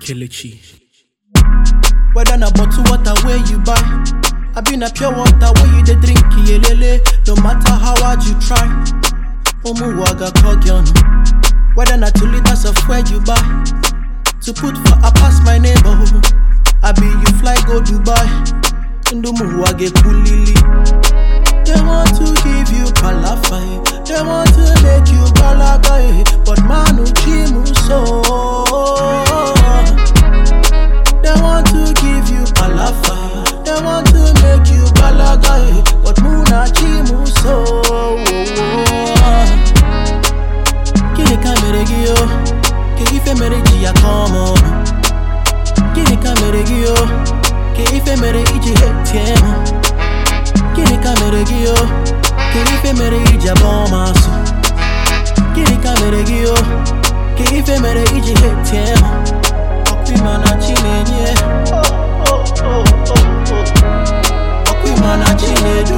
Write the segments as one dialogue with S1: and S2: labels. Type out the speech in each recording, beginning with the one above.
S1: Kelechi.
S2: Whether na bottle water where you buy, I been a pure water where you dey drink yelele. No matter how hard you try, Omu waga kogion. Whether na two liters of where you buy, to put for a pass my neighborhood. I be you fly go Dubai, Ndumu wage kulili. They want to give you palafai, they want to make you balagai, but manu chimu so. They want to give you palafai. They want to make you balagai. But muna chimu so. Kini ka mere gi o? Ke ife mere ji ya come on. Kini ka mere gi o? Ke ife mere iji hetie mo. Kini ka mere gi o? Ke ife mere iji abọ maso. Kini ka mere gi o? Ke ife mere iji hetie mo. Ọkwa na Chinenye Ọkwa na Chinedu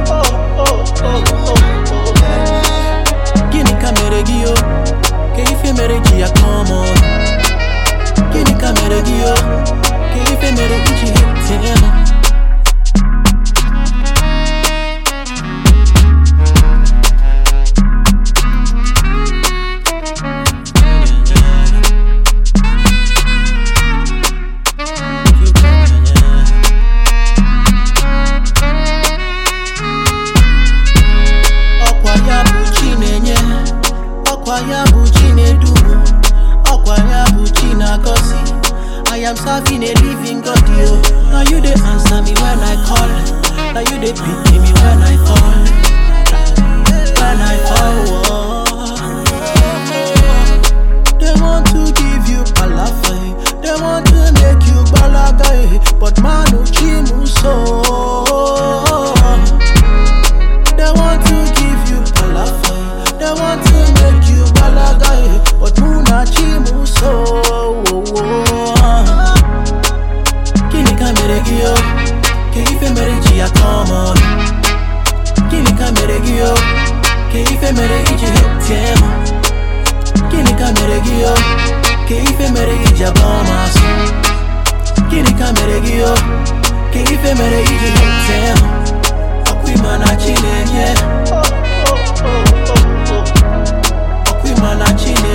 S2: Gịnị ka mere gị o? Ka ife mere ji ya come on Gịnị ka mere gị o? Ka ife mere iji hetie m ọkwa ya bụ Chinenye ọkwa ya bụ Chinedu ọkwa ya bụ Chinagọzi I am serving a living God yo Now you dey answer me when I call Now you dey pick me when I fall When I fall oh. They want to give you palafai They want to make you balagai But manu chimu so they want to give you palafai. They want to make you balagai. But muna chimu so. Kini ka mere gi o? Ke ife mere ji ya come on. Kini ka mere gi o? Ke ife mere iji hetie mo. Kini ka mere gi o? Ke ife mere iji abọ maso. Kini ka mere gi o? Ke ife mere iji hetie mo. Ọkwa na Chinenye Ọkwa na Chinedu